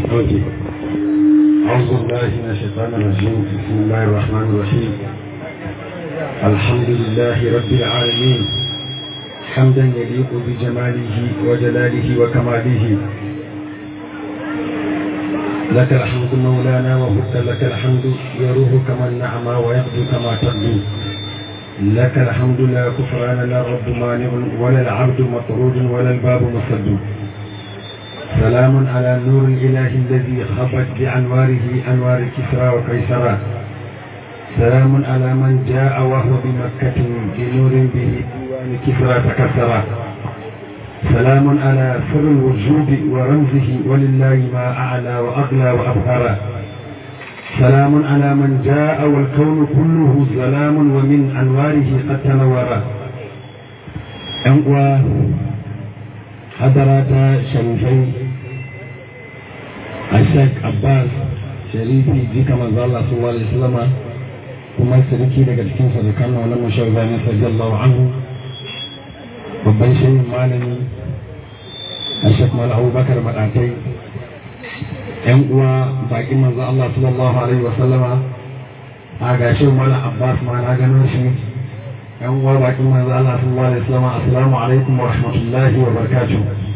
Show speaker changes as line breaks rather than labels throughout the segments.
أوكي أعوذ بالله من الشيطان الرجيم بسم الله الرحمن الرحيم الحمد لله رب العالمين حمدا يليق بجماله وجلاله وكماله لك الحمد مولانا وفدت لك الحمد يروح كما النعمى ويغدو كما تغدو لك الحمد لا كفران لا رب مانع ولا العبد مطرود ولا الباب مسد سلام على نور الإله الذي خبت بأنواره أنوار كسرى وقيصرى سلام على من جاء وهو بمكة بنور به ديوان كسرى تكسرى سلام على سر الوجود ورمزه ولله ما أعلى وأغلى وأبهر سلام على من جاء والكون كله سلام ومن أنواره قد تنور أنقوى حضرات شريفين الشيخ عباس شريفي جيك من الله صلى الله عليه وسلم kuma sarki daga cikin sadakan na wani mashar zane sallallahu anhu babban shayin malami a shek mal abubakar maɗatai yan uwa baƙin manzo Allah sallallahu alaihi wasallama a gashi mala abbas ma na gano shi yan uwa baƙin manzo Allah sallallahu alaihi wasallama assalamu alaikum wa rahmatullahi wa barakatuh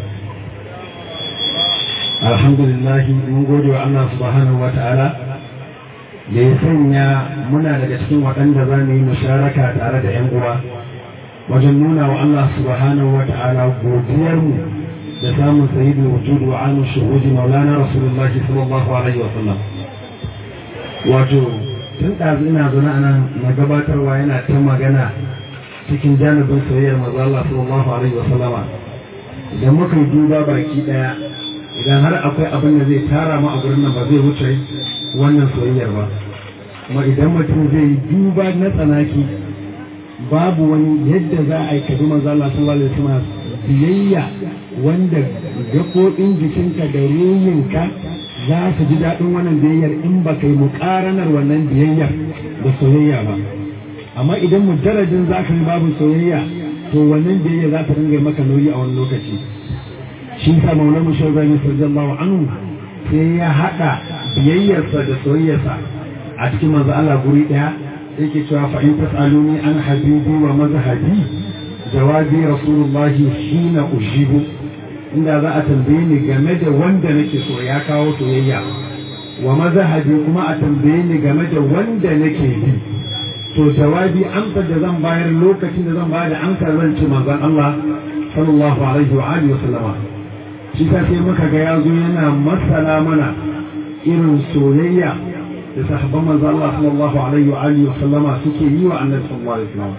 alhamdulillah mun gode wa Allah subhanahu wa ta'ala da ya sanya muna daga cikin waɗanda za mu yi musharaka tare da yan uwa wajen nuna wa Allah subhanahu wa ta'ala godiyarmu da samun sayidu wujud wa anu shuhudi maulana rasulullah sallallahu alaihi wa sallam wato tun ɗazu ina zaune a nan na gabatarwa yana ta magana cikin janibin soyayyar maza Allah sallallahu alaihi wa sallama idan muka yi duba baki ɗaya idan har akwai abin da zai tara mu a gurin nan ba zai wuce wannan soyayyar ba kuma idan mutum zai yi duba na tsanaki babu wani yadda za a yi kabi maza Allah sallallahu alaihi wa sallam biyayya wanda gaɓoɓin jikinka da ruhinka za su ji daɗin wannan biyayyar in ba kai muƙaranar wannan biyayyar da soyayya ba amma idan mujarradin za ka yi babu soyayya to wannan biyayya za ta dinga maka nauyi a wani lokaci shi sa maula mushar zai sallallahu anhu sai ya haɗa biyayyarsa da soyayyarsa a cikin manzo Allah guri ɗaya yake cewa fa in tasaluni an habibi wa mazhabi jawabi rasulullahi hina ujibu inda za a tambaye ni game da wanda nake so ya kawo soyayya wa mazhabi kuma a tambaye ni game da wanda nake bi to jawabi amsar da zan bayar lokacin da zan bayar da amsar zan ci manzon Allah sallallahu alaihi wa alihi wa sallama shi ta sai muka ga yazo yana masala mana irin soyayya da sahabban manzon Allah sallallahu alaihi wa alihi wa sallama suke yi wa annabi sallallahu alaihi wa sallam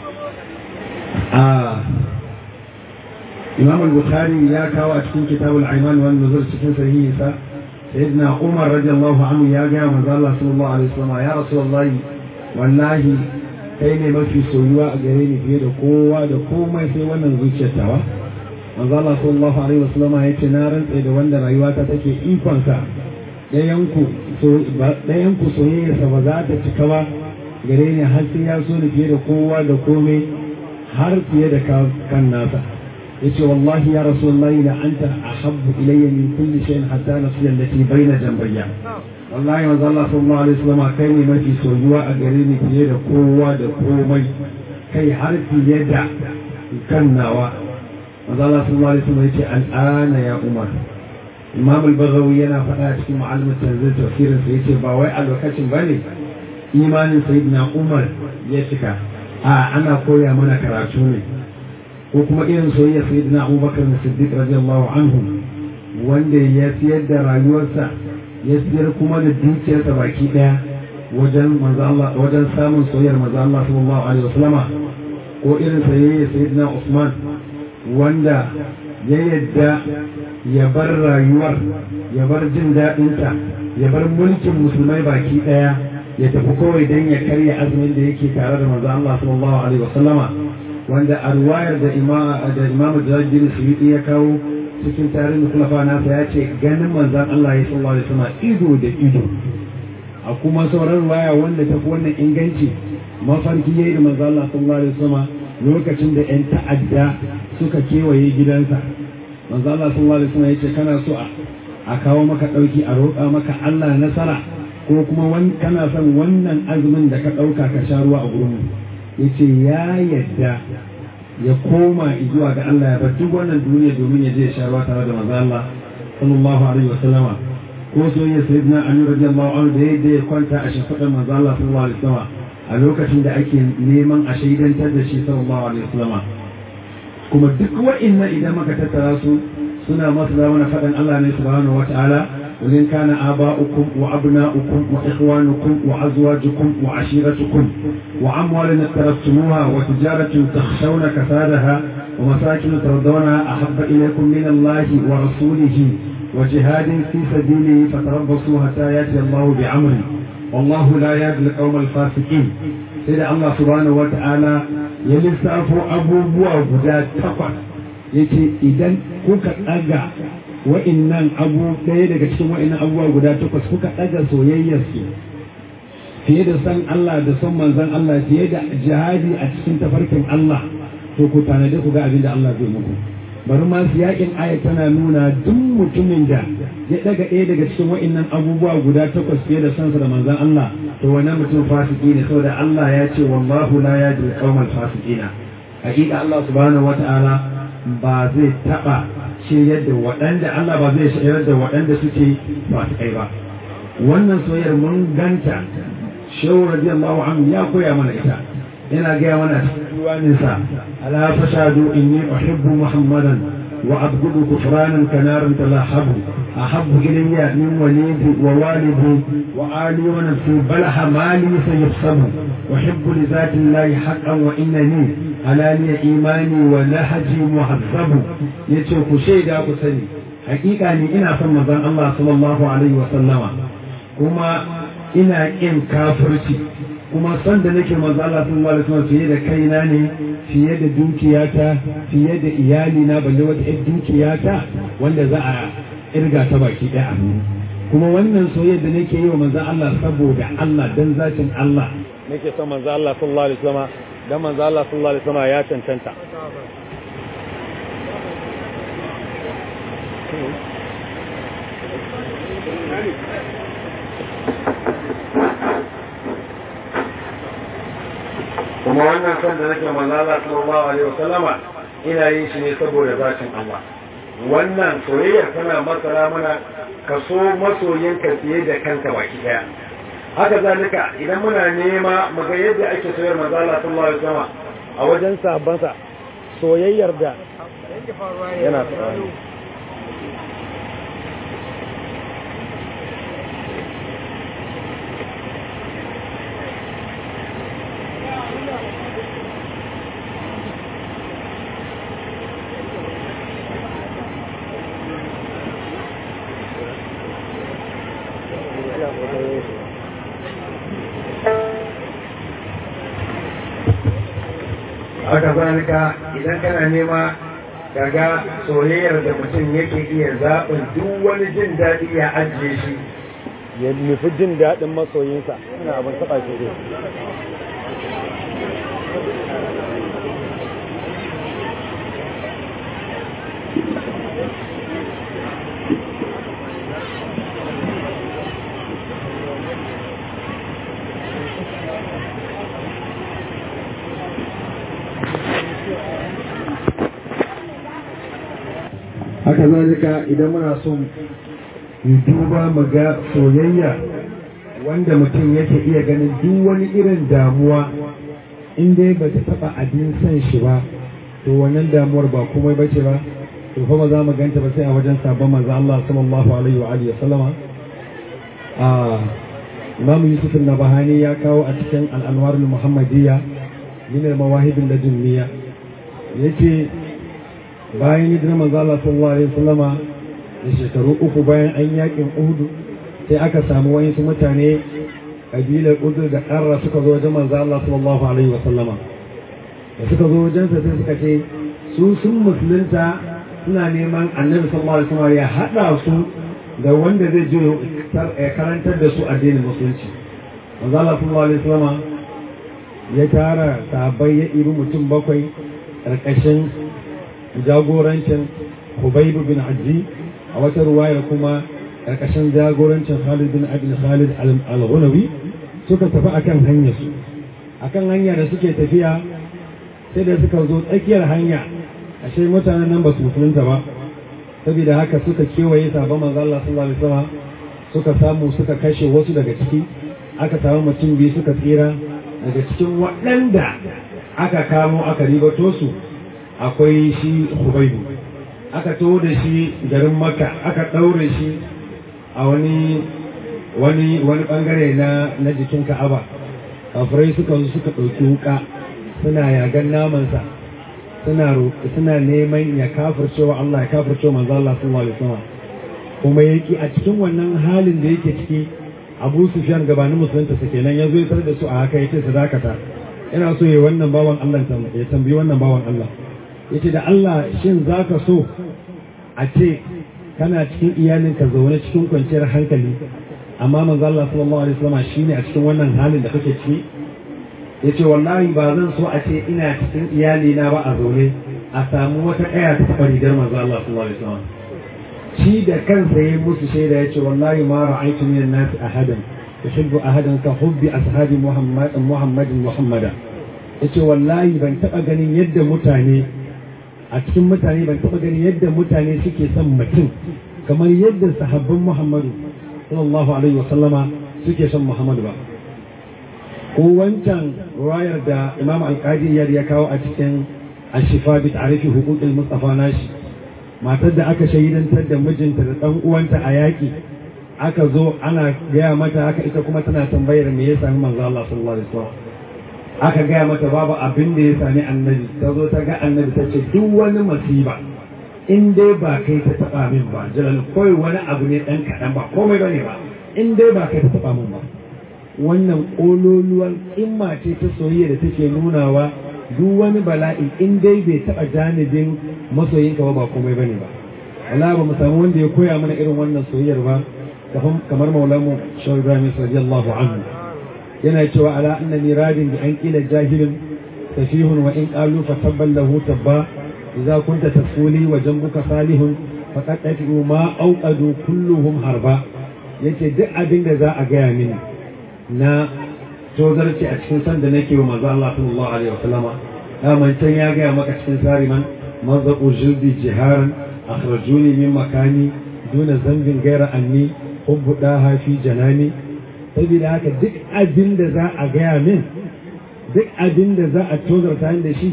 imam al-bukhari ya kawo a cikin kitabul aiman wal nuzul cikin sahihinsa sayyidina umar radiyallahu anhu ya ga manzo Allah sallallahu alaihi wasallam ya rasulullahi wallahi kai ne mafi soyuwa a gare ni fiye da kowa da komai sai wannan zuciyar tawa manzo Allah sallallahu alaihi wasallam ya ce na rantsa da wanda rayuwata take ikon sa dayan ku dayan ku soyayyarsa ba za ta cika ba gare ni har sai ya so ni fiye da kowa da komai har fiye da kan nasa yace wallahi ya rasulullahi la anta ahabbu ilayya min kulli shay'in hatta nafsi allati bayna jambayya wallahi manzo Allah sallallahu alaihi wasallam kai ne mafi soyuwa a gare ni fiye da kowa da komai kai har fiye da kan nawa manzo Allah sallallahu alaihi wasallam yace al'ana ya umar imam al-baghawi yana faɗa cikin ma'alimar tanzil tafsirin sa yace ba wai a lokacin bane imanin sayyidina umar ya cika a ana koya mana karatu ne ko kuma irin soyayya sayyidina abubakar na siddiq radiyallahu anhu wanda ya siyar da rayuwarsa ya siyar kuma da dukiyarsa baki daya wajen wajen samun soyayyar manzo Allah sallallahu alaihi wasallama ko irin soyayya sayyidina Usman wanda ya yadda ya bar rayuwar ya bar jin daɗinta ya bar mulkin musulmai baki daya ya tafi kawai don ya karya azumin da yake tare da manzo Allah sallallahu alaihi wasallama wanda a ruwayar da imamu jajjin suyuti ya kawo cikin tarihin kulafa nasa ya ce ganin manzan Allah ya sallallahu alaihi wasallam ido da ido a kuma sauran ruwaya wanda ta fi wannan inganci mafarki yayi da manzan Allah sallallahu alaihi wasallam lokacin da yan ta'adda suka kewaye gidansa manzan Allah sallallahu alaihi wasallam ya ce kana so a a kawo maka ɗauki a roƙa maka Allah nasara ko kuma kana son wannan azumin da ka ɗauka ka sha ruwa a gurin ya ce ya yadda ya koma zuwa ga Allah ya bar duk wannan duniya domin ya je ya sha ruwa tare da manzo Allah sallallahu alaihi wa sallama ko soyayya sayyidina Ali radiyallahu anhu da yadda ya kwanta a shafadar manzo Allah sallallahu alaihi wa sallama a lokacin da ake neman a shaidantar da shi sallallahu alaihi wa sallama kuma duk wa'annan idan muka tattara su suna masu mana faɗin Allah ne subhanahu wa ta'ala وإن كان آباؤكم وأبناؤكم وإخوانكم وأزواجكم وعشيرتكم وأموال اقترفتموها وتجارة تخشون كسادها ومساكن ترضونها أحب إليكم من الله ورسوله وجهاد في سبيله فتربصوا حتى يأتي الله بأمره والله لا يهدي القوم الفاسقين سيدنا الله سبحانه وتعالى يلسافو أبو بوا غدا تقوى يتي إذن كوكا أجا wa'innan abu ɗaya daga cikin wa'innan abubuwa guda takwas kuka ɗaga soyayyarsu fiye da san Allah da son manzon Allah fiye da jihadi a cikin tafarkin Allah to ku tanadi ku ga abin da Allah zai muku bari ma su yakin ayat tana nuna duk mutumin da ya ɗaga ɗaya daga cikin wa'innan abubuwa guda takwas fiye da sansa da manzon Allah to wannan mutum fasiki ne saboda Allah ya ce wallahu la yajri qaumal fasiqina hakika Allah subhanahu wata'ala ba zai taɓa shiryar da waɗanda Allah ba zai shiryar da waɗanda suke fasikai ba wannan soyayyar mun ganta shehu radiyallahu anhu ya koya mana ita yana gaya mana cikin diwaninsa ala fashadu inni uhibbu muhammadan wa abgudu kufranan kanarin talahabu ahabbu ilayya min walidi wa walidi wa ali wa nafsi balaha mali sayafsabu uhibbu li zati llahi haqqan wa innani halaliya imani wa lahaji muhazzabu yace ku shaida ku sani hakika ne ina son manzon Allah sallallahu alaihi wa sallama kuma ina kin kafirci kuma son da nake manzon Allah sallallahu alaihi wa sallam fiye da kaina ne fiye da dukiyata fiye da iyali na balle wata ƴar dukiyata wanda za a irga ta baki ɗaya kuma wannan soyayya da nake yi wa manzon Allah saboda Allah dan zatin Allah nake son manzon Allah sallallahu alaihi wa sallama dan manzo Allah sallallahu alaihi wasallam ya cancanta kuma wannan son da nake manzo Allah sallallahu alaihi wasallama ina yin shi ne saboda zatin Allah wannan soyayyar tana masara mana ka so masoyinka fiye da kanka baki daya haka zalika idan muna nema mu ga yadda ake soyar manzo Allah sallallahu alaihi wasallam a wajen sabansa soyayyar da yana tsari haka zalika idan kana nema daga soyayyar da mutum yake iya zaɓin duk wani jin daɗi ya ajiye shi ya nufi jin daɗin masoyinsa ina abin taɓa shi dai haka zalika idan muna son mu duba mu ga soyayya wanda mutum yake iya ganin duk wani irin damuwa in dai ba ta taba abin son shi ba to wannan damuwar ba komai bace ba to fa ba za mu ganta ba sai a wajen sabon manzo Allah sallallahu alaihi wa alihi sallama a Imam Yusuf an-Nabahani ya kawo a cikin al-Anwar al-Muhammadiyya min al-Mawahib al-Ladunniya yace bayan hijirar manzo Allah sallallahu alaihi wasallama da shekaru uku bayan an yakin Uhud sai aka samu wayansu mutane kabilar Uhud da Qarra suka zo wajen manzo Allah sallallahu alaihi wasallama da suka zo wajen sa sai suka ce su sun musulunta suna neman Annabi sallallahu alaihi wasallama ya hada su da wanda zai je ya karantar da su addinin musulunci manzo Allah sallallahu alaihi wasallama ya tara sahabbai ya ibi mutum bakwai ƙarƙashin jagorancin Hubaibu bin Hajji a wata ruwayar kuma ƙarƙashin jagorancin Khalid bin Abi Khalid al-Ghunawi suka tafi akan hanyar su akan hanya da suke tafiya sai da suka zo tsakiyar hanya ashe mutanen nan ba su musulunta ba saboda haka suka kewaye sabon manzo Allah sallallahu alaihi wasallam suka samu suka kashe wasu daga ciki aka samu mutum biyu suka tsira daga cikin waɗanda aka kamo aka ribato su akwai shi Hubaibu aka taho da shi garin Makka aka ɗaure shi a wani wani wani bangare na na jikin Ka'aba kafirai suka zo suka ɗauki wuka suna yagan namansa suna suna neman ya kafircewa Allah ya kafircewa manzo Allah sallallahu alaihi wasallam kuma yake a cikin wannan halin da yake ciki Abu Sufyan gabanin musulunta su kenan ya zo ya da su a haka yace su dakata ina so ya wannan bawan Allah ya tambayi wannan bawan Allah yace da Allah shin zaka so a ce kana cikin iyalinka zaune cikin kwanciyar hankali amma manzo Allah sallallahu alaihi wasallam shine a cikin wannan halin da kake ciki yace wallahi ba zan so a ce ina cikin iyali na ba a zaune a samu wata kaya ta taɓa rigar manzo Allah sallallahu alaihi wasallam shi da kansa yayi musu shaida yace wallahi ma ra'aytu min an-nas ahadan yuhibbu ahadan ka hubbi ashabi Muhammad Muhammadin Muhammada yace wallahi ban taɓa ganin yadda mutane a cikin mutane ban taɓa ganin yadda mutane suke son mutum kamar yadda sahabban Muhammadu sallallahu alaihi wasallama suke son Muhammadu ba ko wancan ruwayar da imam alkadi ya kawo a cikin ashifa bi ta'rifi huquqil mustafa nashi matar da aka shahidantar da mijinta da dan uwanta a yaki aka zo ana gaya mata haka ita kuma tana tambayar me ya sami manzo Allah sallallahu alaihi wasallam aka gaya mata babu abin da ya sami annabi ta zo ta ga annabi ta ce duk wani masiba in dai ba kai ta taba min ba jalal koi wani abu ne dan kadan ba komai bane ba in dai ba kai ta taba min ba wannan ƙololuwar imma ce ta soyayya da take nunawa duk wani bala'i in dai bai taɓa janibin masoyinka ba ba komai bane ba wala ba mu samu wanda ya koya mana irin wannan soyayyar ba kamar maulamu shawar ibrahim radiyallahu anhu yana cewa ala anna miradin bi an kila jahilin safihun wa in qalu fa tabban lahu tabba idza kunta tasuli wa jambuka salihun faqad tafi'u ma auqadu kulluhum harba yace duk abin da za a gaya mini na tozarci a cikin sanda nake wa manzo Allah sallallahu alaihi wa sallama daman can ya gaya maka cikin sariman mazaƙu jirdi jiharan akhrajuni min makani duna zambin gaira anni hubbu daha fi janani saboda haka duk abin da za a gaya min duk abin da za a tozarta da shi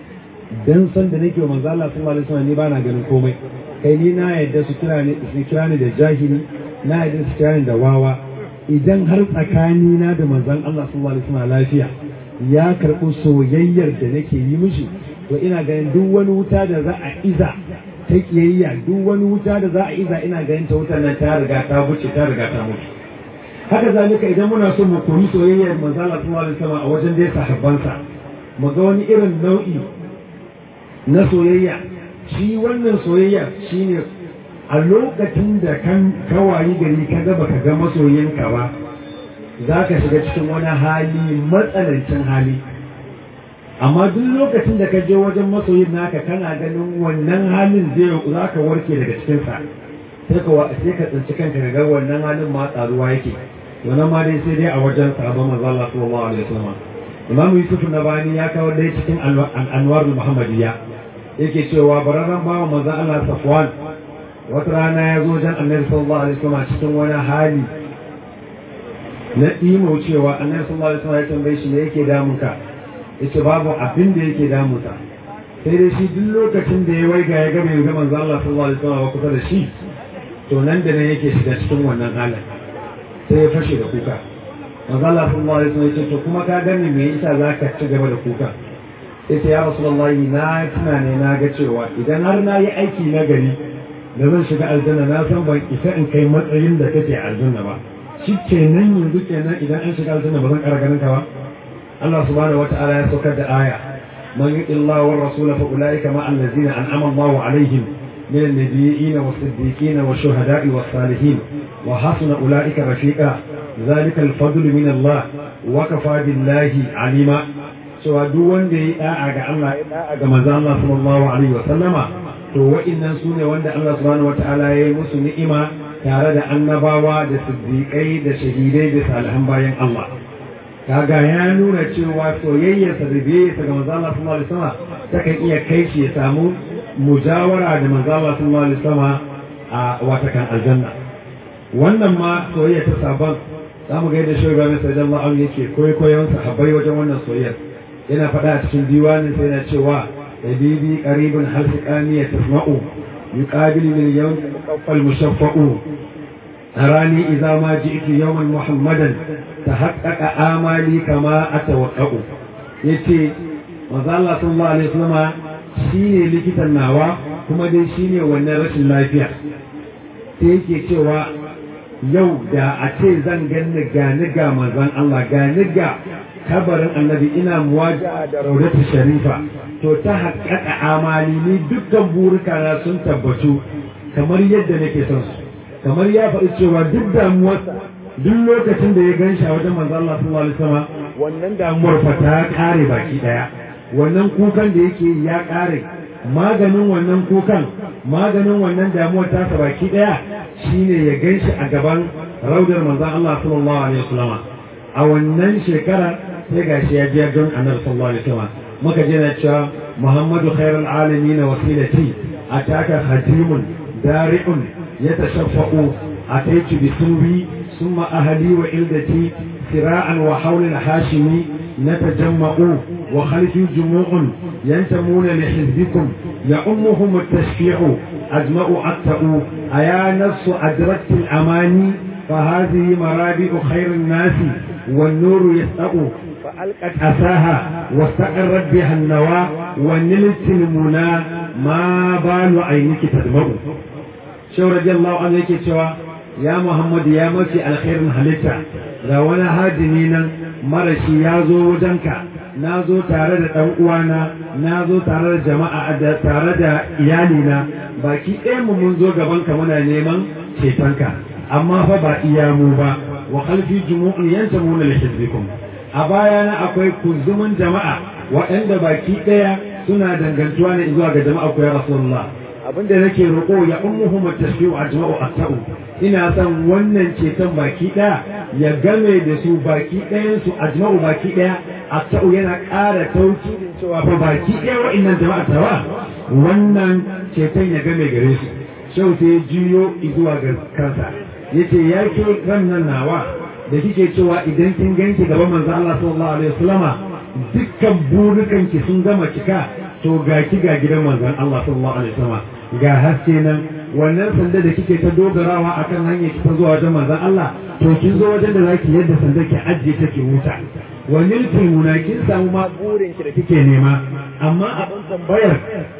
dan san da nake wa manzo Allah sallallahu alaihi wasallam ni bana ganin komai kai ni na yadda su kira ni su kira ni da jahili na yadda su kira ni da wawa idan har tsakani na da manzon Allah sallallahu alaihi wasallam lafiya ya karɓi soyayyar da nake yi mishi to ina ganin duk wani wuta da za a iza ta kiyayya duk wani wuta da za a iza ina ganin ta wutar nan ta riga ta buce ta riga ta mutu haka zalika idan muna so mu koyi soyayyar manzon Allah sallallahu alaihi wasallam a wajen dai sahabbansa mu ga wani irin nau'i na soyayya shi wannan soyayya shine a lokacin da kan kawayi gari ka ga baka ga masoyinka ba za ka shiga cikin wani hali matsanancin hali amma duk lokacin da ka je wajen masoyin naka kana ganin wannan halin zai za ka warke daga cikinsa sai ka sai ka tsinci kanka ga wannan halin ma tsaruwa yake wannan ma dai sai dai a wajen sahabban manzo Allah sallallahu alaihi wasallam Imam Yusuf Nabani ya kawo dai cikin Anwar Muhammadiyya yake cewa bararran bawa manzo Allah Safwan wata rana ya zo wajen Annabi sallallahu alaihi wasallam cikin wani hali na imo cewa Annabi sallallahu alaihi wasallam ya tambaye shi me yake damunka yace babu abin da yake damunsa sai dai shi duk lokacin da ya waiga ya ga bai ga manzo Allah sallallahu alaihi wasallam kusa da shi to nan da nan yake shiga cikin wannan halin sai ya fashe da kuka manzo Allah sallallahu alaihi wasallam ya ce to kuma ka gani me yasa zaka ci gaba da kuka yace ya rasulullahi na tuna ne na ga cewa idan har na yi aiki na gari da zan shiga aljanna na san ban isa in kai matsayin da kake aljanna ba shi kenan yanzu kenan idan an shiga aljanna ba zan ƙara ganin ka ba Allah subhanahu wata'ala ya saukar da aya man yuti Allah wa rasul fa ulaika ma allazina an'ama Allahu alaihim min an-nabiyyin was-siddiqin wash-shuhada'i was-salihin wa hasuna ulaika rafiqa zalika al-fadlu min Allah wa kafa billahi alima cewa duk wanda ya da'a ga Allah ya da'a ga manzon Allah sallallahu alaihi wa sallama to wa'innan su ne wanda Allah subhanahu wata'ala ya yi musu ni'ima tare da annabawa da siddiƙai da shahidai da salihan bayan Allah kaga ya nuna cewa soyayyarsa da biyayyarsa ga manzo Allah sallallahu alaihi wasallam takan iya kai shi ya samu mujawara da manzo Allah sallallahu alaihi wasallam a watakan aljanna wannan ma soyayya ta sabon za mu ga yadda shi Ibrahim sallallahu alaihi yake koyon sahabbai wajen wannan soyayya yana faɗa a cikin diwanin sai yana cewa habibi qaribun hal siqani tasma'u yuqabilu lil yawm al mushaffa'u arani idza ma ji'tu yawman muhammadan tahaqqaqa amali kama atawaqqa'u yace manzo Allah sallallahu alaihi wasallam shine likitan nawa kuma dai shine wannan rashin lafiya sai yake cewa yau da a ce zan ganni ga niga manzon Allah ga niga kabarin annabi ina muwaja da raudatu sharifa to ta haƙaƙa amali ni dukkan burika na sun tabbatu kamar yadda nake son su kamar ya faɗi cewa duk damuwarsa duk lokacin da ya gan shi a wajen manzon Allah sallallahu alaihi wasallam wannan damuwar fa ta kare baki daya wannan kukan da yake ya kare maganin wannan kukan maganin wannan damuwar tasa baki daya shine ya ganshi a gaban raudar manzon Allah sallallahu alaihi wasallam a wannan shekara sai gashi ya biya don annabi sallallahu alaihi wasallam muka je na cewa Muhammadu khairul alamin wasilati ataka khatimun dari'un yatashaffa'u ataitu bi sunwi thumma ahli wa ildati sira'an wa hawla al-hashimi نتجمع وخلفي جموع ينتمون لحزبكم يأمهم التشفيع أجمع أكتأ أيا نفس أدركت الأماني فهذه مرابع خير الناس والنور يسأ فألقت أساها واستقرت بها النوى ونلت المنى ما بال عينك تدمع شو رضي الله عنه يكي يا محمد يا مكي الخير هلتا ga wani hadini nan marashi ya zo wajenka na zo tare da ɗan uwana na zo tare da jama'a da tare da iyalina baki ɗaya mu mun zo gaban ka muna neman cetonka amma fa ba iya mu ba wa khalfi jumu'un yantamuna li hizbikum a bayana akwai kunzumin jama'a waɗanda baki ɗaya suna dangantuwa ne zuwa ga jama'a ku ya rasulullah abinda nake roƙo ya ummuhum at-tashfi'u ajma'u at-ta'u ina son wannan ceton baki ɗaya ya game da su baki ɗayan su ajma'u baki ɗaya at-ta'u yana ƙara tauki cewa fa baki ɗaya wa'annan jama'a tawa wannan ceton ya game gare su shau sai jiyo zuwa ga kansa yace ya ke wannan nawa da kike cewa idan kin ganki gaban manzo Allah sallallahu alaihi wasallama dukkan burukan ki sun gama cika to ga ki ga gidan manzon Allah sallallahu alaihi wasallama ga haske nan wannan sanda da kike ta dogarawa akan hanyar ki ta zuwa wajen manzon Allah to kin zo wajen da zaki yadda sanda ke ajiye take wuta wannan tilmuna kin samu ma burin ki da kike nema amma abin tambayar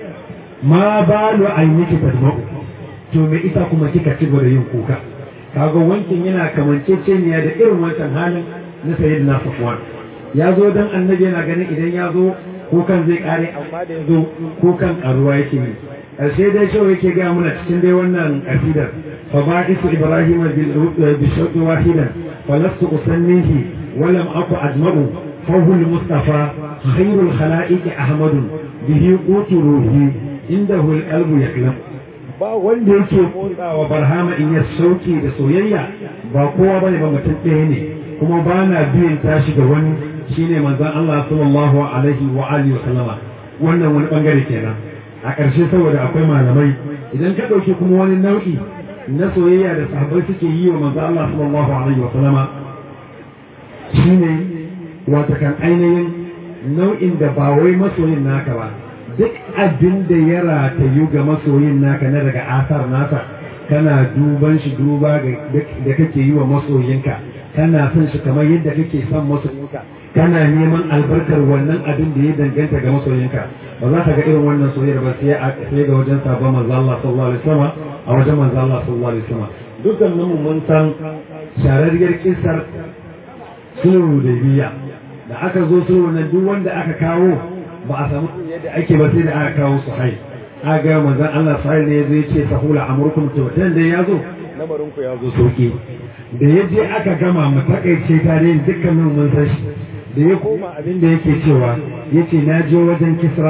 ma balu ayniki tadma'u to me ita kuma kika ci gaba da yin kuka kaga wankin yana kamanceceniya da irin wancan halin na sayyidina Safwan ya zo dan annabi yana ganin idan ya zo kukan zai kare amma da ya zo kukan karuwa yake yi ƙarshe dai shau yake gaya mana cikin dai wannan ƙasidar fa ba'isu ibrahim bi shauqi wahidan fa lastu usannihi wa lam aku ajma'u fa huwa al-mustafa khairul khalaiqi ahmadu bihi qutu ruhi indahu al-qalbu yaklam ba wanda yake motsawa barhama in ya sauke da soyayya ba kowa bane ba mutum ɗaya ne kuma ba na biyan tashi ga wani shine manzon Allah sallallahu alaihi wa alihi wa sallama wannan wani bangare kenan a ƙarshe saboda akwai malamai idan ka ɗauki kuma wani nau'i na soyayya da sahabbai suke yi wa manzon Allah sallallahu alaihi wa sallama shine wata kan ainihin nau'in da ba wai masoyin naka ba duk abin da ya ratayu ga masoyin naka na daga asar nasa kana duban shi duba da kake yi wa masoyinka kana son shi kamar yadda kake son masoyinka kana neman albarkar wannan abin da ya danganta ga masoyinka ba za ka ga irin wannan soyayyar ba sai a sai ga wajen sabon manzo Allah sallallahu alaihi wasallam a wajen manzo Allah sallallahu alaihi wasallam dukkan mu mun san shararriyar kisar sulhu da biya da aka zo sulhu nan duk wanda aka kawo ba a samu yadda ake ba sai da aka kawo su hai aga manzon Allah sai ne zai ce sahula amurkum to dan da yazo lamarin ku yazo sauki da yaje aka gama mu takaice tare dukkanin mun san shi da ya koma abin da yake cewa yace na je wajen Kisra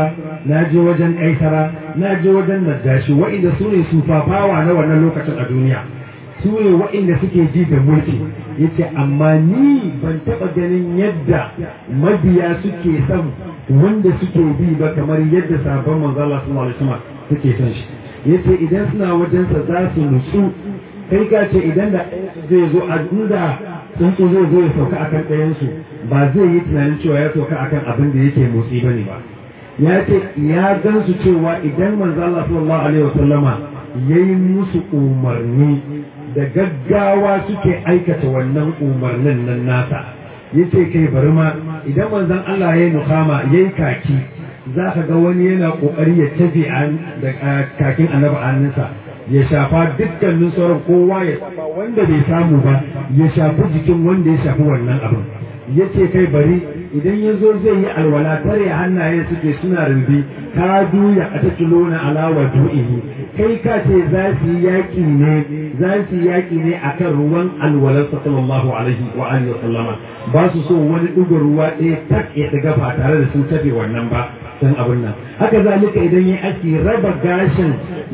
na je wajen kaisara na je wajen najashi wa'inda su ne sufafawa na wannan lokacin a duniya su ne wa'inda suke ji da mulki yace amma ni ban taɓa ganin yadda mabiya suke son wanda suke bi ba kamar yadda sabon manzo Allah sallallahu alaihi wasallam suke son shi yace idan suna wajensa za su nutsu kai ka ce idan da zai zo a inda tsuntsu zai zo ya sauka akan ɗayansu ba zai yi tunanin cewa ya sauka akan abin da yake motsi ba ne ba ya ce ya gan su cewa idan manzo Allah sallallahu alaihi wasallama yayi musu umarni da gaggawa suke aikata wannan umarnin nan nasa yace kai bari ma idan manzon Allah yayi nukama yayi kaki za ka ga wani yana kokari ya tafi da kakin annabi annansa ya shafa dukkanin sauran kowa ya shafa wanda bai samu ba ya shafi jikin wanda ya shafi wannan abin ya ce kai bari idan ya zo zai yi alwala tare hannaye suke suna rubi ka duya a takilo na alawa du'ihi kai ka ce za su yi yaƙi ne za su yi yaƙi ne akan ruwan alwalar sallallahu alaihi wa alihi wa sallama ba su so wani ɗigo ruwa ɗaya tak ya ɗiga ba tare da sun tafe wannan ba san abin nan haka zalika idan yi aski raba gashin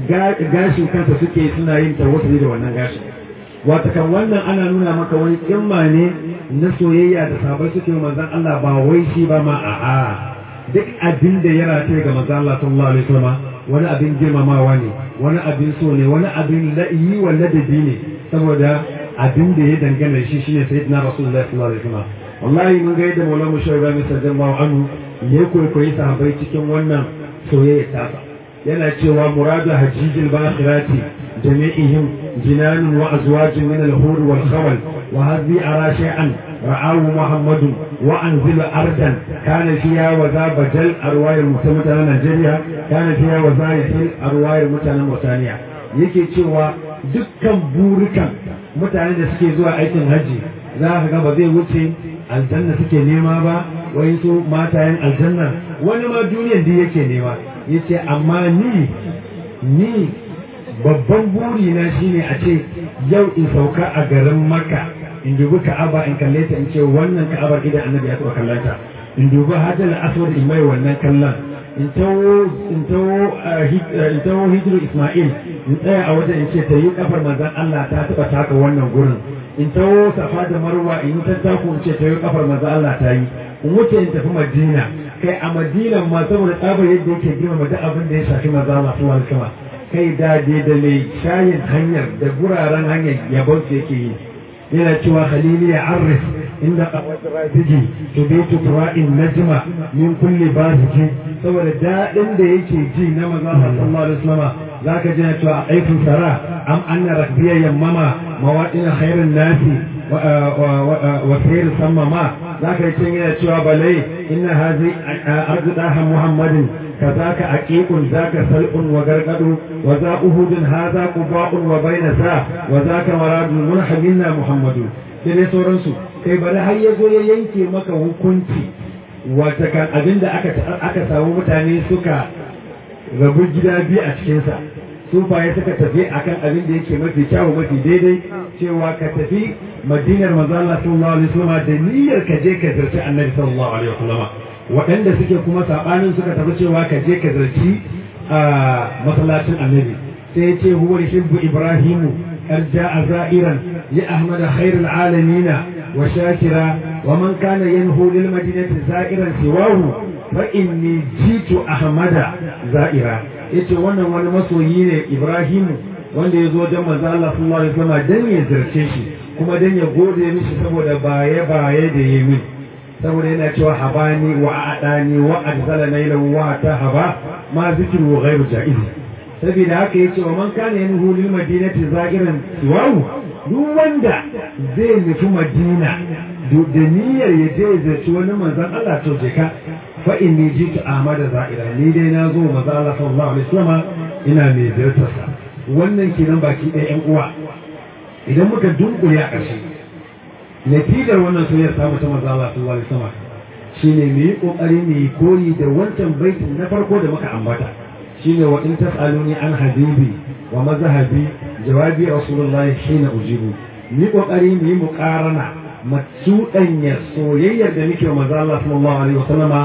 gashin kansa suke suna yin tawassuli da wannan gashin wata kan wannan ana nuna maka wani kimma ne na soyayya da sabai suke manzon Allah ba wai shi ba ma a'a duk abin da ya rataye ga manzon Allah sallallahu alaihi wasallam wani abin girmamawa ne wani abin so ne wani abin la'i wa ladabi ne saboda abin da ya dangana shi shine sayyidina rasulullahi sallallahu alaihi wasallam wallahi mun ga yadda maulana shawara mai sallallahu anhu ya kwaikwayi sahabbai cikin wannan soyayya tasa yana cewa muradu hajjijil bakhirati jami'ihim jinanun wa azwajun min al-hur wal khawal wa hadhi ara shay'an ra'ahu muhammadun wa anzilu ardan kana fiha wa za bajal arwayar mutanen Najeriya kana fiha wa za yahil arwayar mutanen Mauritania yake cewa dukkan burikan mutane da suke zuwa aikin haji za ka ga ba zai wuce aljanna suke nema ba wai su matayen aljanna wani ma duniyan da yake nema yace amma ni ni babban buri na shine a ce yau in sauka a garin Makka in dubi Ka'aba in kalle ta in ce wannan Ka'abar idan Annabi ya taɓa kallanta in dubi Hajar Aswad in mai wannan kallon in tawo in tawo in tawo Hijru Isma'il in tsaya a wajen in ce ta yi kafar manzon Allah ta taɓa taka wannan gurin in tawo Safa da Marwa in yi tattaku in ce ta yi kafar manzon Allah ta yi in wuce in tafi Madina kai a Madina ma saboda tsabar yadda yake girmama duk abin da ya shafi manzon Allah sallallahu alaihi wasallam kai dade da mai shayin hanyar da guraren hanyar yabon su yake yi yana cewa halili ya arif inda kawai rafiji to bai tukura'in najma min kulli baziki saboda daɗin da yake ji na maza sallallahu alaihi wasallam zaka ji na cewa aikin sara am anna rakbiya yammama mawaɗin khairin nasi wa sayar sammama zaka yi cin yana cewa balai inna hazi arzudaha muhammadin كذاك عقيق ذاك سلء وغرقد وذا أهود هذا قباء وبين ذا وذاك مراد المنح منا محمد sai sauransu kai bari har ya zo ya yanke maka hukunci wata kan abin da aka samu mutane suka rabu gida biyu a cikinsa sufaye suka tafi akan abin da yake mafi kyawu mafi daidai cewa ka tafi madinar manzo Allah sallallahu alaihi wasallam da niyyar ka je ka zarci annabi sallallahu alaihi wasallam waɗanda suke kuma saɓanin suka tafi cewa ka je ka zarci a masallacin annabi sai ya ce huwa hibbu ibrahimu قد جاء زائرا لأحمد خير العالمين وشاكرا ومن كان ينهو للمدينة زائرا سواه فإني جيت أحمد زائرا yace wannan wani masoyi ne Ibrahimu wanda ya zo wajen manzo Allah sallallahu alaihi wasallam dan ya zirce shi kuma dan ya gode mishi saboda baye baye da yayi min saboda yana cewa habani wa adani wa adzala nailan wa tahaba ma zikru ghairu jaiz saboda haka yace wa man kana yanhu lil madinati za'iran siwahu duk wanda zai nufi madina da niyyar ya je zaci wani manzon Allah to je ka fa inni jitu ahmada za'ira ni dai na zo manzon Allah sallallahu alaihi wasallam ina mai ziyartar sa wannan kenan baki ɗaya ƴan uwa idan muka dunkule a ƙarshe natijar wannan soyayyar samu ta manzon Allah sallallahu alaihi wasallam shine mu yi kokari mu yi koyi da wancan baitin na farko da muka ambata shine wa in tas'aluni an habibi wa mazhabi jawabi rasulullahi shine ujibu ni kokari mu yi muqarana matsuɗanya soyayyar da muke wa manzo Allah sallallahu alaihi wasallama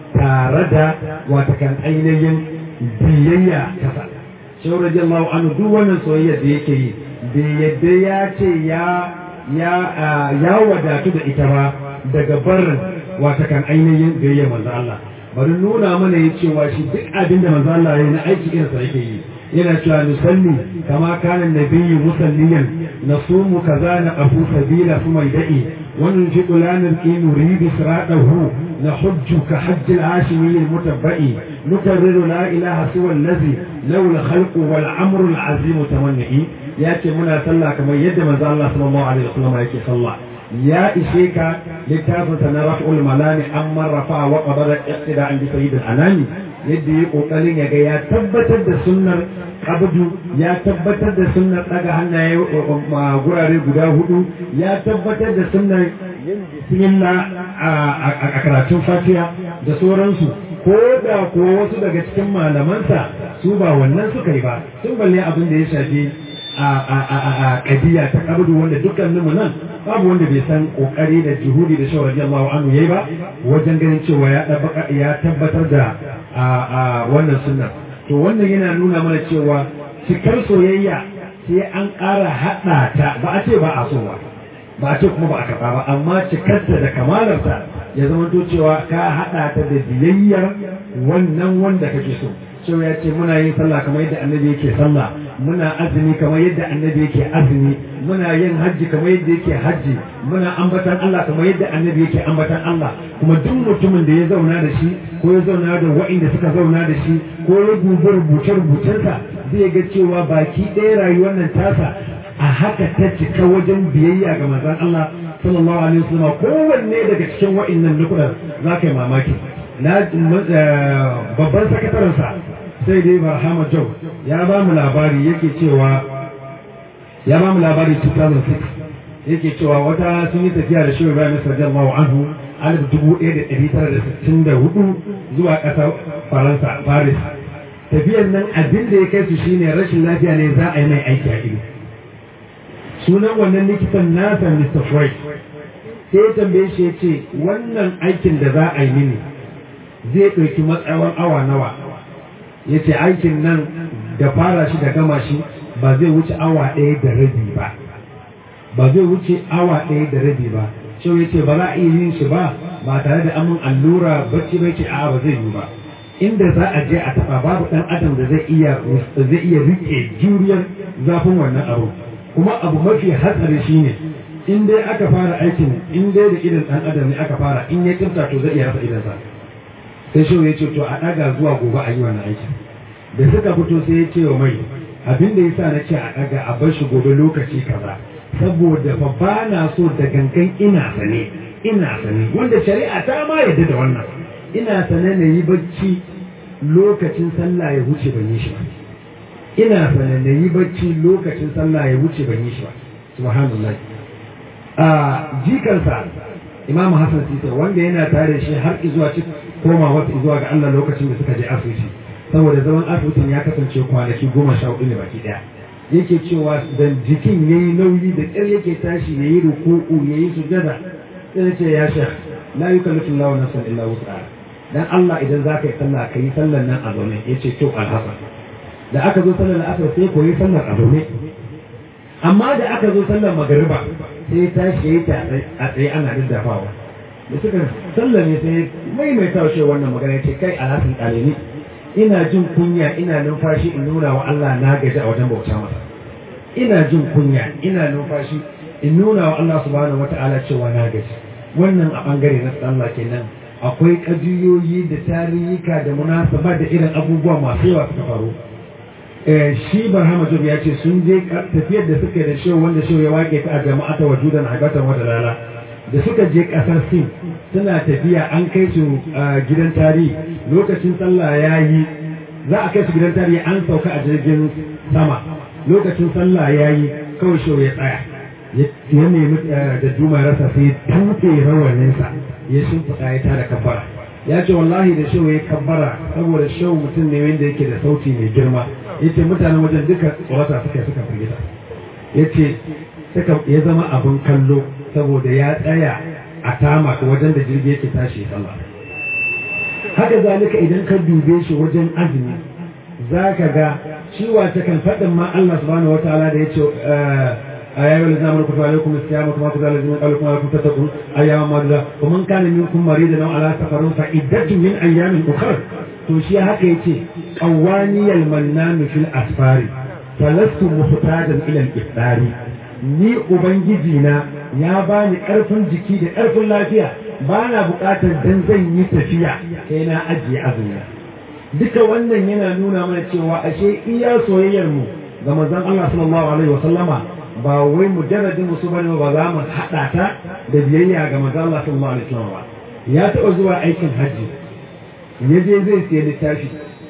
tare da watakan ainihin biyayya kasa shehu radiyallahu anhu duk wannan soyayya da yake yi bai yadda ya ce ya ya ya wadatu da ita ba daga barin watakan ainihin biyayya manzo Allah bari nuna mana ya cewa shi duk abin da manzo Allah ya yi na aiki irinsa yake yi yana cewa nusalli kama kana nabiyyu musalliyan nasumu kaza na afu sabila kuma da'i wannan ji kulanin ki nuridu siratahu na hujju ka hajji al-hashimi al-mutabba'i nukarriru la ilaha siwa allazi law al-khalqu wal amru al-azim tamanni yace muna sallah kamar yadda manzo Allah sallallahu alaihi wasallam yake sallah ya ishe ka littafin sa na raf'ul malami amma rafa wa qabara iqtida an bi sayyid al-anami yadda ya kokarin ya ga ya tabbatar da sunnar abdu ya tabbatar da sunnar daga hannaye gurare guda hudu ya tabbatar da sunnar bismillah a karatun fatiha da sauransu ko da kuwa wasu daga cikin malamansa su ba wannan suka yi ba sun balle abin da ya shafi a kadiya ta kabdu wanda dukkaninmu nan babu wanda bai san kokari da juhudi da shawar radiyallahu anhu yayi ba wajen ganin cewa ya tabbatar da wannan sunnar to wannan yana nuna mana cewa cikar soyayya sai an ƙara haɗa ta ba a ce ba a so ba ba a ce kuma ba a karɓa ba amma cikarta da kamalarta ya zama to cewa ka haɗa ta da biyayyar wannan wanda kake so cewa ya ce muna yin sallah kamar yadda annabi yake sallah muna azumi kamar yadda annabi yake azumi muna yin hajji kamar yadda yake hajji muna ambatan Allah kamar yadda annabi yake ambatan Allah kuma duk mutumin da ya zauna da shi ko ya zauna da wa'inda suka zauna da shi ko ya dubi rubuce rubucensa zai ga cewa baki ɗaya rayuwar nan tasa a haka ta cika wajen biyayya ga manzon Allah sallallahu alaihi wasallam kowanne daga cikin wa'innan nukudan za ka yi mamaki na babban sakatarensa sai dai barhama jau ya ba mu labari yake cewa ya ba mu labari 2006 yake cewa wata sun yi tafiya da shirin bayan radiyallahu anhu alif dubu ɗaya da ɗari tara da sittin da hudu zuwa ƙasar faransa paris tafiyar nan abin da ya kai su shine rashin lafiya ne za a yi mai aiki a ido sunan wannan likitan nasa mr freud sai ya tambaye shi ya ce wannan aikin da za a yi mini zai ɗauki matsawar awa nawa ya ce aikin nan da fara shi da gama shi ba zai wuce awa ɗaya da rabi ba ba zai wuce awa ɗaya da rabi ba shi ya ce ba za a iya yin shi ba ba tare da amin allura bacci bai ce a ba zai yi ba inda za a je a taɓa babu ɗan adam da zai iya zai iya riƙe juriyar zafin wannan abu kuma abu mafi hatsari shine in dai aka fara aikin in dai da idan ɗan adam ne aka fara in ya kimta to zai iya rasa idansa sai shi ya ce to a ɗaga zuwa gobe a yi wannan aikin da suka fito sai ya ce wa mai abin da yasa na ce a ɗaga a bar shi gobe lokaci kaza saboda fa ba na so da gangan ina sane ina sane wanda shari'a ta ma yadda da wannan ina sane na yi bacci lokacin sallah ya wuce ban yi shi ba ina sane na yi bacci lokacin sallah ya wuce ban yi shi ba subhanallah a jikansa imamu hassan sita wanda yana tare shi har zuwa ci koma wata zuwa ga Allah lokacin da suka je asibiti saboda zaman asibitin ya kasance kwanaki goma sha hudu ne baki daya yake cewa da jikin yayi nauyi da ƙyar yake tashi yayi ruku'u yayi sujada sai ce ya shekh la yukallifu Allahu nafsan illa wus'aha dan Allah idan zaka yi sallah kai sallar nan a zaune yace to alhasan da aka zo sallar asar sai koyi sallar a zaune amma da aka zo sallar magariba sai tashi yayi ta a tsaye ana daddafawa da suka sallar ne sai maimaita shi wannan magana yace kai alhasan kalini ina jin kunya ina numfashi in nuna wa Allah na gaji a wajen bauta masa ina jin kunya ina numfashi in nuna wa Allah subhanahu wata'ala cewa na gaji wannan a bangare na Allah kenan akwai kajiyoyi da tarihika da munasaba da irin abubuwa masu yawa suka faru shi barhama job ya ce sun je tafiyar da suka da shehu wanda shehu ya wake ta a jama'ata wajudan haibatan wata lala da suka je kasar sin suna tafiya an kai su gidan tarihi lokacin sallah ya yi za a kai su gidan tarihi an sauka a jirgin sama lokacin sallah ya yi kawai shau ya tsaya ya nemi da duma rasa sai tuke rawaninsa ya shimfiɗa ya tada kabbara ya ce wallahi da shau ya kabbara saboda shau mutum ne wanda yake da sauti mai girma ya ce mutanen wajen duka tsorata suka suka firgita ya ce ya zama abin kallo saboda ya tsaya a tama wajen da jirgi yake tashi sallah haka zalika idan ka dube shi wajen azumi za ka ga shi wata kan faɗin ma Allah subhanahu wataala da ya ce a yayi wani zamani kutu alaikum istiyamu kuma kutu alaikum alaikum alaikum tattaqun ayyama madda wa man kana minkum maridan aw ala safarin fa iddatu min ayyamin ukhra to shi haka yace qawaniyal mannan fil asfari falastu muhtajan ila al-iftari ni ubangiji na ya bani karfin jiki da karfin lafiya bana buƙatar dan zan yi tafiya sai na ajiye azumi duka wannan yana nuna mana cewa ashe iya soyayyar mu ga manzon Allah sallallahu alaihi wasallama ba wai mujarradin musu bane ba za mu hada ta da biyayya ga manzon Allah sallallahu alaihi wasallama ya taɓa zuwa aikin hajji ya je zai siya littafi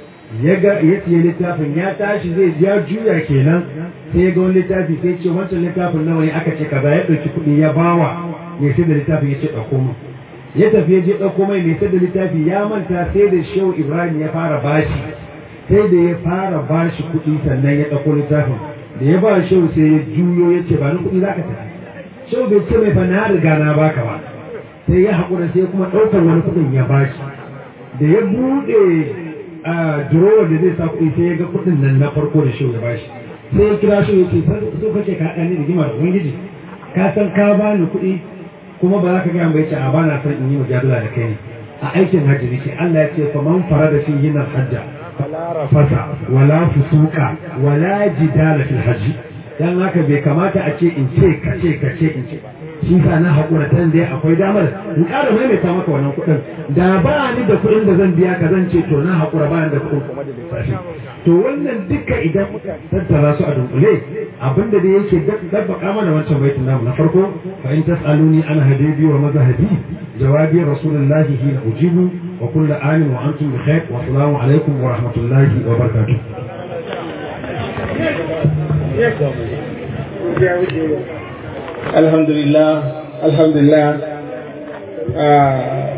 ya ga ya siya littafin ya tashi zai ya juya kenan sai ya ga wani littafi sai ce wancan littafin nawa ne aka ce kaza ya ɗauki kuɗi ya bawa mai sai da littafin ya ce ɗauko mu ya tafi ya je ɗauko mai mai sai da littafi ya manta sai da shehu ibrahim ya fara bashi sai da ya fara bashi kuɗi sannan ya ɗauko littafin da ya ba shehu sai ya juyo ya ce ba ni kuɗi za ka tafi shehu bai ce mai fa na riga na baka ba sai ya haƙura sai kuma ɗaukar wani kuɗin ya bashi da ya buɗe a durowar da zai sa kuɗi sai ya ga kuɗin nan na farko da shehu ya bashi sai ya kira shehu ya ce so kake ka ɗani da gima da ubangiji ka san ka bani kuɗi kuma ba za ka gaya bai ce a ba na son in yi mujadala da kai ne a aikin hajji nake Allah ya ce fa man fara da fi yin hajja fala rafasa wala fusuka wala jidala fil hajji dan haka bai kamata a ce in ce ka ce ka ce in ce shi sa na haƙura tan dai akwai damar in ƙara maimaita maka wannan kuɗin da ba ni da kuɗin da zan biya ka zan ce to na haƙura ba ni da kuɗin kuma da lissafi to wannan duka idan muka tattara su a dunkule abinda da yake dabbaka mana wancan baitin namu na farko fa in tasaluni an hadibi wa mazhabi jawabi rasulullahi hina ujibu wa kullu amin wa antum bi khair wa assalamu alaikum wa rahmatullahi wa barakatuh
alhamdulillah alhamdulillah